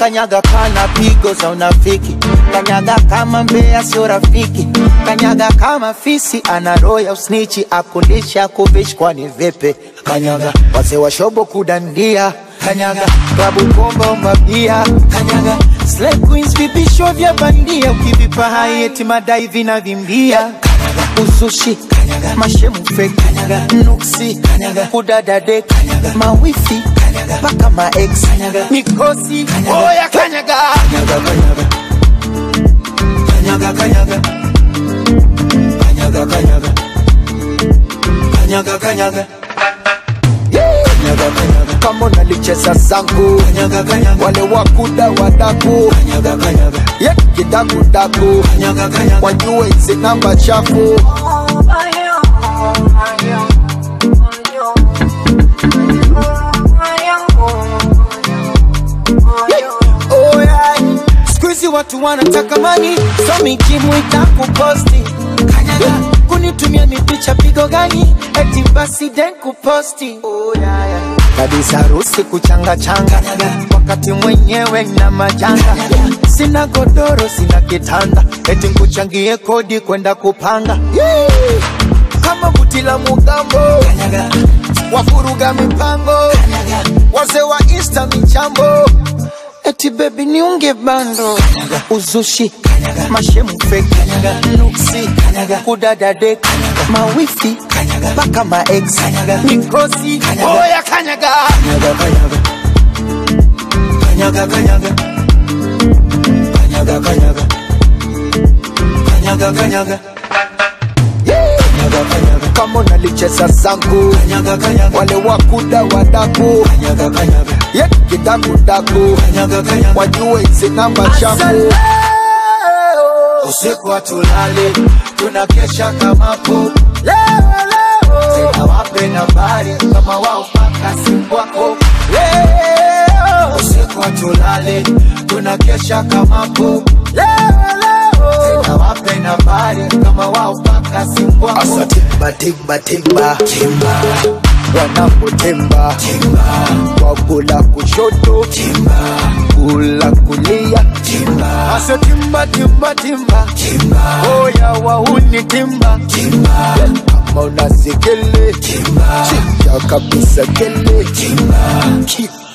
kanyaga kana pigo za unafiki kanyaga kama mbea sio rafiki kanyaga kama fisi ana roho ya usnichi akulisha kuvishi kwani vipi kanyaga wazee wa shobo kudandia kanyaga klabu bomba mabia kanyaga Slay queens vipisho vya bandia ukivipa hai eti madai vinavimbia kanyaga usushi kanyaga mashemu fake kanyaga nuksi kanyaga kudadade kanyaga mawifi kanyaga paka ma ex kanyaga mikosi oya kanyaga kanyaga kanyaga kanyaga kanyaga kanyaga kanyaga kanyaga kanyaga kanyaga kanyaga kama unalicheza zangu kanyaga kanyaga wale wakuda wadaku kanyaga kanyaga ye kidakudaku kanyaga kanyaga wajue hizi namba chafu Oh, yeah. Siku hizi watu wanataka mani so mikimu itakuposti kanyaga kunitumia mipicha pigo gani eti basi den kuposti oh, yeah, yeah. kabisa harusi kuchanga changa wakati mwenyewe na majanga sina godoro sina kitanda eti nkuchangie kodi kwenda kupanga yeah. kama buti la mugambo wafuruga mipango wazee wa insta michambo eti bebi niunge bando uzushi mashemu feki nuksi kudadade mawifi mpaka maex mikosi oya kanyaga kanyaga kanyaga kanyaga kanyaga kanyaga kanyaga Kanyaga, kanyaga. kama unalicheza zangu kanyaga, kanyaga. wale wakuda wadaku kanyaga, kanyaga. ye kidakudaku kanyaga, kanyaga. wajue hizi namba chafu usiku hatulali tunakesha kamapo tena wape nambari kama wao paka simu wako leo usiku hatulali tunakesha kamapo tena wape nambari kama wao paka simu wako asa timba timba timba timba wanapotemba timba wakula kushoto timba kula kulia timba asa timba timba timba timba oya wahuni timba timba kama unasikele timba chika kabisa kele timba